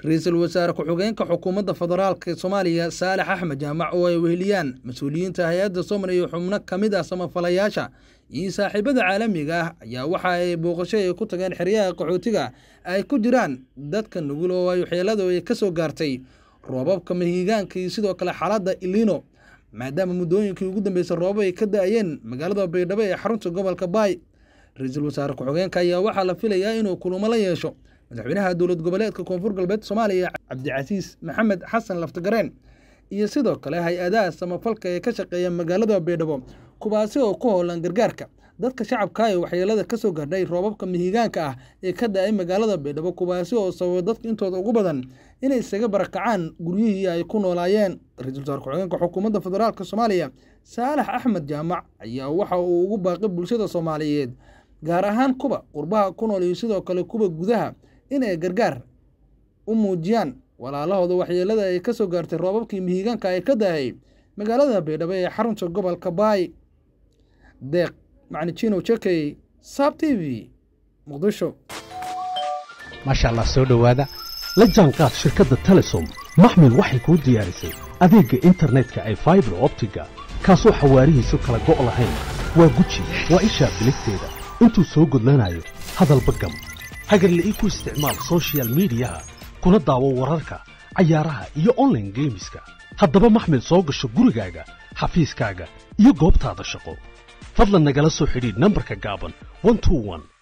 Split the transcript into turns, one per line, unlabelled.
ra-iisul wasaare ku-xigeenka xukuumadda federaalka soomaaliya saalex axmed jaamac oo ay weheliyaan mas-uuliyiinta hay-adda somar iyo xubno ka mid ah samafalayaasha iyo saaxiibada caalamiga ah ayaa waxa ay booqasho ay ku tageen xeryaha qaxootiga ay ku jiraan dadka nugul oo ay waxyeeladu ay ka soo gaartay roobabka mahiigaanka iyo sidoo kale xaaladda ilino maadaama muddooyinkii ugu dambeysay roobab ay ka da-ayeen magaalada baydhabo ee xarunta gobolka baay ra-iisul wasaare ku-xigeenka ayaa waxaa la filayaa inuu kulamo la yeesho madaxweynaha dowlad goboleedka koonfur galbeed soomaaliya cabdicasiis maxamed xasan laftagareen iyo sidoo kale hay-adaha samafalka ee ka shaqeeya magaalada baydhabo kuwaasi oo ku howlan gargaarka dadka shacabka ee waxyeelada ka soo gaadhay roobabka mihigaanka ah ee ka da-ay magaalada baydhabo kuwaasi oo sababa dadka intooda ugu badan inay isaga barakacaan guryihii ay ku noolaayeen ra-iisul wasaare ku-xigeenka xukuumadda federaalk soomaaliya saalax axmed jaamac ayaa waxa uu ugu baaqay bulshada soomaaliyeed gaar ahaan kuwa qurbaha ku nool iyo sidoo kale kuwa gudaha inay gargaar u muujiyaan walaalahooda waxyeelada ay ka soo gaartay roobabkii mihigaanka ee ka dahay magaalada baydhabo ee xarunta gobolka baay deeq macnijino jekey saab t v muqdisho
maasha allah soo dhowaada la jaanqaad shirkadda telesom maxmil waxay kuu diyaarisay adeegga internetka ay faibar optiga kaasoo xawaarihiisu kala go' lahayn waa guji waa ishaa biligteeda intuu soo gudlanayo hadalba gam hagarla'ii ku isticmaal sochial midiyaha kuna daawo wararka cayaaraha iyo onlaine geemiska haddaba maxmil soo gasho gurigaaga xafiiskaaga iyo goobtaada shaqo fadlan nagala soo xidhiidh nambarka gaaban